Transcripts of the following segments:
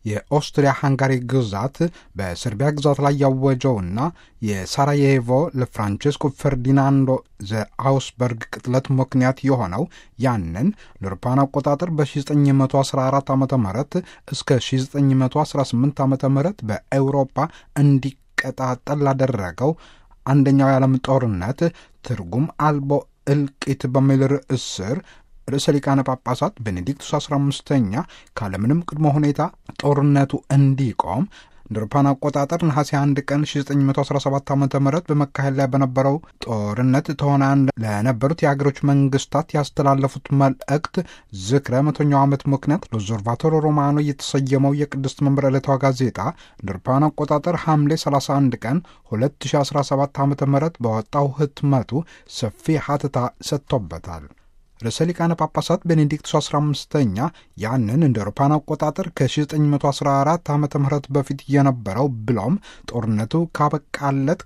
የኦስትሪያ ሃንጋሪ ግዛት በሰርቢያ ግዛት ላይ ያወጀውና የሳራዬቮ ለፍራንቼስኮ ፈርዲናንዶ ዘአውስበርግ ቅጥለት ምክንያት የሆነው ያንን ለአውሮፓውያን አቆጣጠር በ1914 ዓ ም እስከ 1918 ዓ ም በኤውሮፓ እንዲቀጣጠል ላደረገው አንደኛው የዓለም ጦርነት ትርጉም አልቦ እልቂት በሚል ርዕስ ስር ርዕሰ ሊቃነ ጳጳሳት ቤኔዲክቱስ 15ኛ ካለምንም ቅድመ ሁኔታ ጦርነቱ እንዲቆም እንደ አውሮፓውያን አቆጣጠር ነሐሴ 1 ቀን 1917 ዓ ም በመካሄድ ላይ በነበረው ጦርነት ተዋናያን ለነበሩት የሀገሮች መንግስታት ያስተላለፉት መልእክት ዝክረ መቶኛው ዓመት ምክንያት ሎዞርቫቶሮ ሮማኖ የተሰየመው የቅድስት መንበር ዕለታዊ ጋዜጣ እንደ አውሮፓውያን አቆጣጠር ሐምሌ 31 ቀን 2017 ዓ ም በወጣው ህትመቱ ሰፊ ሀተታ ሰጥቶበታል። ርዕሰ ሊቃነ ጳጳሳት ቤኔዲክቱስ 15ኛ ያንን እንደ አውሮፓውያን አቆጣጠር ከ1914 ዓ ም በፊት የነበረው ብሎም ጦርነቱ ካበቃለት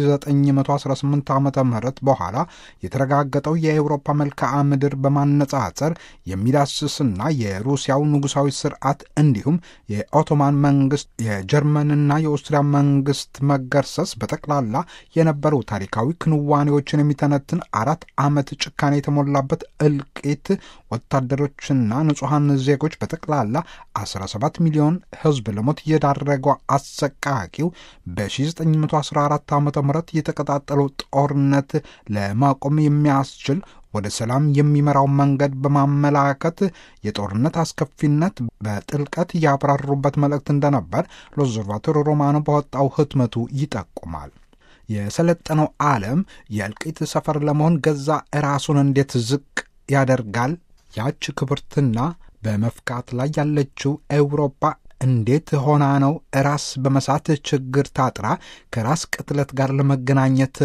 ከ1918 ዓ ም በኋላ የተረጋገጠው የአውሮፓ መልክዓ ምድር በማነጻጸር የሚዳስስና የሩሲያው ንጉሳዊ ስርዓት እንዲሁም የኦቶማን መንግስት የጀርመንና የኦስትሪያ መንግስት መገርሰስ በጠቅላላ የነበሩ ታሪካዊ ክንዋኔዎችን የሚተነትን አራት ዓመት ጭካኔ የተሞላበት እልቂት ወታደሮችና ንጹሐን ዜጎች በጠቅላላ 17 ሚሊዮን ሕዝብ ለሞት የዳረገው አሰቃቂው በ1914 ዓ ም የተቀጣጠለው ጦርነት ለማቆም የሚያስችል ወደ ሰላም የሚመራው መንገድ በማመላከት የጦርነት አስከፊነት በጥልቀት ያብራሩበት መልእክት እንደነበር ሎዞርቫቶሮ ሮማኖ በወጣው ህትመቱ ይጠቁማል። የሰለጠነው ዓለም የእልቂት ሰፈር ለመሆን ገዛ ራሱን እንዴት ዝቅ ያደርጋል? ያች ክብርትና በመፍካት ላይ ያለችው ኤውሮፓ እንዴት ሆና ነው ራስ በመሳት ችግር ታጥራ ከራስ ቅጥለት ጋር ለመገናኘት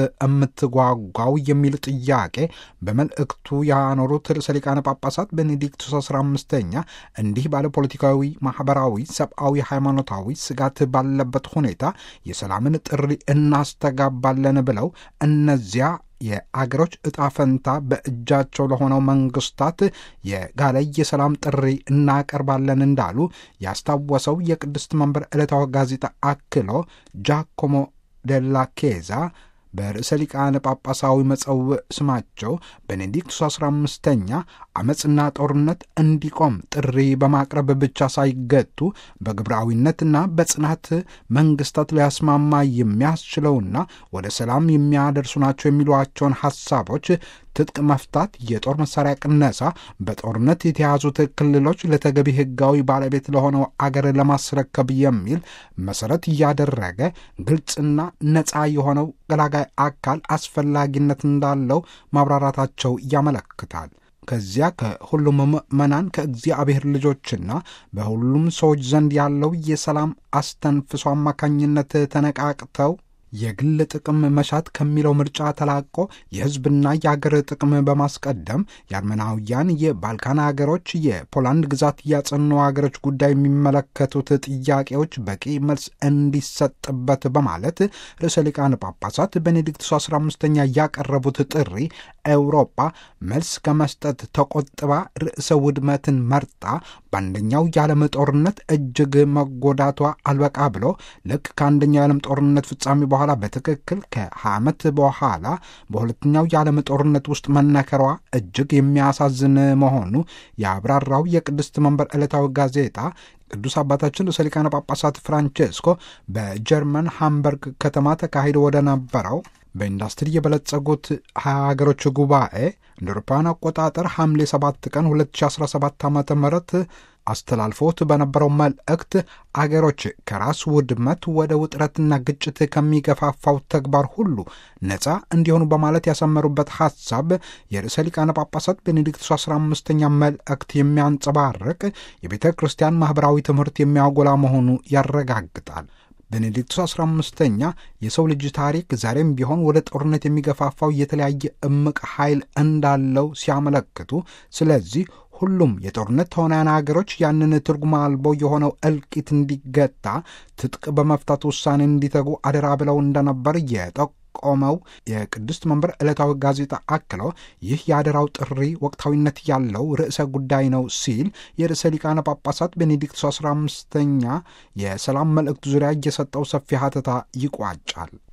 የምትጓጓው የሚል ጥያቄ በመልእክቱ ያኖሩት ርዕሰ ሊቃነ ጳጳሳት ቤኔዲክቱስ 15ኛ እንዲህ ባለ ፖለቲካዊ፣ ማኅበራዊ፣ ሰብአዊ፣ ሃይማኖታዊ ስጋት ባለበት ሁኔታ የሰላምን ጥሪ እናስተጋባለን ብለው እነዚያ የአገሮች ዕጣ ፈንታ በእጃቸው ለሆነው መንግስታት የጋለ የሰላም ጥሪ እናቀርባለን እንዳሉ ያስታወሰው የቅድስት መንበር ዕለታዊ ጋዜጣ አክሎ ጃኮሞ ደላ ኬዛ በርዕሰ ሊቃነ ጳጳሳዊ መጸውዕ ስማቸው ቤኔዲክቱስ 15ኛ አመፅና ጦርነት እንዲቆም ጥሪ በማቅረብ ብቻ ሳይገቱ በግብራዊነትና በጽናት መንግስታት ሊያስማማ የሚያስችለውና ወደ ሰላም የሚያደርሱ ናቸው የሚሏቸውን ሐሳቦች ትጥቅ መፍታት፣ የጦር መሳሪያ ቅነሳ፣ በጦርነት የተያዙት ክልሎች ለተገቢ ሕጋዊ ባለቤት ለሆነው አገር ለማስረከብ የሚል መሰረት እያደረገ ግልጽና ነፃ የሆነው ገላጋይ አካል አስፈላጊነት እንዳለው ማብራራታቸው ያመለክታል። ከዚያ ከሁሉም ምዕመናን ከእግዚአብሔር ልጆችና በሁሉም ሰዎች ዘንድ ያለው የሰላም አስተንፍሶ አማካኝነት ተነቃቅተው የግል ጥቅም መሻት ከሚለው ምርጫ ተላቆ የሕዝብና የአገር ጥቅም በማስቀደም የአርመናውያን የባልካን ሀገሮች፣ የፖላንድ ግዛት ያጸኑ ሀገሮች ጉዳይ የሚመለከቱት ጥያቄዎች በቂ መልስ እንዲሰጥበት በማለት ርዕሰ ሊቃነ ጳጳሳት ቤኔዲክቱስ 15ኛ ያቀረቡት ጥሪ ኤውሮጳ መልስ ከመስጠት ተቆጥባ ርዕሰ ውድመትን መርጣ በአንደኛው የዓለም ጦርነት እጅግ መጎዳቷ አልበቃ ብሎ ልክ ከአንደኛው የዓለም ጦርነት ፍጻሜ በኋላ በትክክል ከ20 ዓመት በኋላ በሁለተኛው የዓለም ጦርነት ውስጥ መነከሯ እጅግ የሚያሳዝን መሆኑ የአብራራው የቅድስት መንበር ዕለታዊ ጋዜጣ ቅዱስ አባታችን ርዕሰ ሊቃነ ጳጳሳት ፍራንቼስኮ በጀርመን ሃምበርግ ከተማ ተካሂዶ ወደ ነበረው በኢንዱስትሪ የበለጸጉት ሀያ ሀገሮች ጉባኤ እንደ አውሮፓውያን አቆጣጠር ሐምሌ 7 ቀን 2017 ዓ ም አስተላልፎት በነበረው መልእክት አገሮች ከራስ ውድመት ወደ ውጥረትና ግጭት ከሚገፋፋው ተግባር ሁሉ ነፃ እንዲሆኑ በማለት ያሰመሩበት ሐሳብ የርዕሰ ሊቃነ ጳጳሳት ቤኔዲክቱስ 15ኛ መልእክት የሚያንጸባርቅ የቤተ ክርስቲያን ማኅበራዊ ትምህርት የሚያጎላ መሆኑ ያረጋግጣል። ቤኔዲክቱስ 15ኛ የሰው ልጅ ታሪክ ዛሬም ቢሆን ወደ ጦርነት የሚገፋፋው የተለያየ እምቅ ኃይል እንዳለው ሲያመለክቱ ስለዚህ ሁሉም የጦርነት ተዋናያን ሀገሮች ያንን ትርጉም አልቦ የሆነው እልቂት እንዲገታ ትጥቅ በመፍታት ውሳኔ እንዲተጉ አደራ ብለው እንደነበር የጠቆ ቆመው የቅድስት መንበር ዕለታዊ ጋዜጣ አክለው ይህ የአደራው ጥሪ ወቅታዊነት ያለው ርዕሰ ጉዳይ ነው ሲል የርዕሰ ሊቃነ ጳጳሳት ቤኔዲክቶስ አስራ አምስተኛ የሰላም መልእክት ዙሪያ እየሰጠው ሰፊ ሀተታ ይቋጫል።